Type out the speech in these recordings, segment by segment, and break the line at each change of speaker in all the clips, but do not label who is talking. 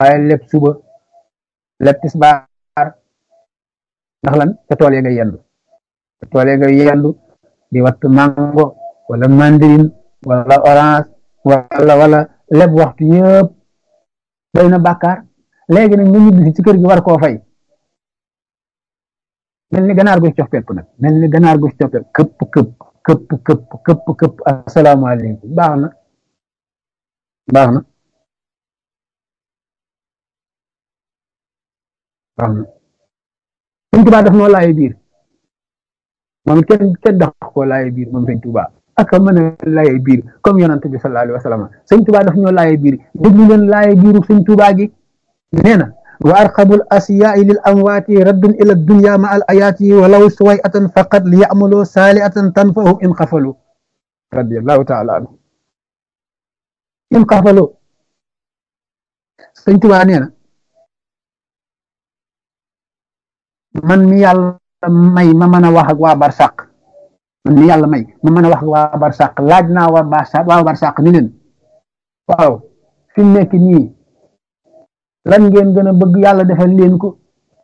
waaye lépp suba lépp tisbaar ndax lan ca tool ya nga yendu ca tool ya nga yendu di wattu mango wala mandarine wala orange wala wala lépp waxtu yëpp doy na bàkkaar léegi nag nga ñibbi ci kër gi war koo fay mel ni ganaar gu ci coppeeku nag mel ni ganaar gu ci coppeeku këpp këpp këpp këpp këpp këpp asalaamaaleykum baax na baax na baax na sëñ Tuubaa daf noo laaye biir moom it kenn kenn dax koo laaye biir moom sëñ Tuubaa ak mën a laaye biir comme yonante bi sallallahu alayhi wa sallam sëñ Tuubaa daf ñoo laaye biir déglu leen laaye biiru sëñ Tuubaa gi nee na wa arqabul asiyaai lil amwaati raddun ila dunya ma al ayaati walaw suway atan faqat li yamaloo saali atan tanfahum in xafalu radiallahu taala anhu in xafalu sëñ Tuubaa nee na man mi yàlla may ma mën a wax ak waa barsàq man mi yàlla may ma mën a wax ak waa barsàq laaj naa waa barsàq waa barsàq ni leen waaw fi mu nekk nii lan ngeen gën a bëgg yàlla defal leen ko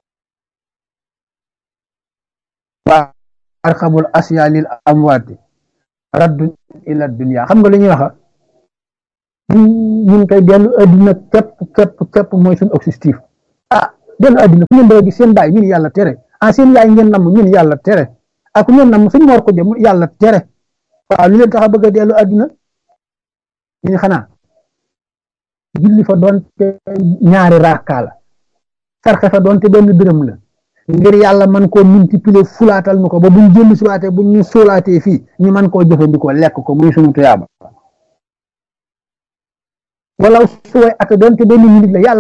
waa arxabul asya lil amwaati raddun ila dunya xam nga li ñuy waxa ñun koy dellu adduna képp képp képp mooy suñu objectif ah dellu adduna fu ngeen doon seen baay ñun yàlla tere ah seen yaay ngeen namm ñun yàlla tere ak ku ngeen namm suñ moor ko jëm yàlla tere waaw lu leen tax a bëgg a dellu adduna ñu xanaa julli fa doonte ñaari raaka la sarxe fa doonte benn dërëm la ngir yàlla man koo multiplier fulaatal nu ko ba buñ jëlli subaatee buñ ñu suulaatee fii ñu man koo jëfandikoo lekk ko muy sunu tuyaaba wala suway ata doonte benn minute la yàlla